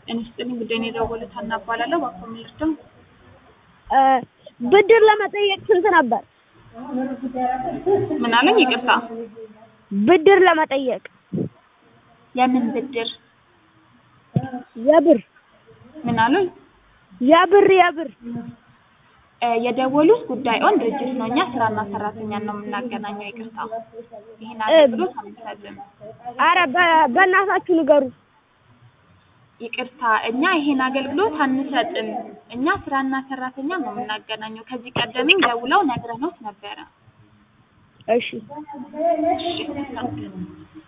ጤና ይስጥልኝ ጉዳይ ነው የደወሉት ሀና እባላለሁ። እባክዎ ምን ልርዳው? ብድር ለመጠየቅ ስንት ነበር? ምን አለኝ? ይቅርታ ብድር ለመጠየቅ የምን ብድር? የብር ምን አሉኝ? የብር የብር እ የደወሉት ጉዳይ ኦን ድርጅት ነው። እኛ ስራና ሰራተኛን ነው የምናገናኘው። ይቅርታ ይሄን አገልግሎት አንሰጥም። አረ በ- በእናታችሁ ንገሩ። ይቅርታ እኛ ይሄን አገልግሎት አንሰጥም። እኛ ስራና ሰራተኛ ነው የምናገናኘው። ከዚህ ቀደምም ደውለው ነግረኖት ነበረ። እሺ እሺ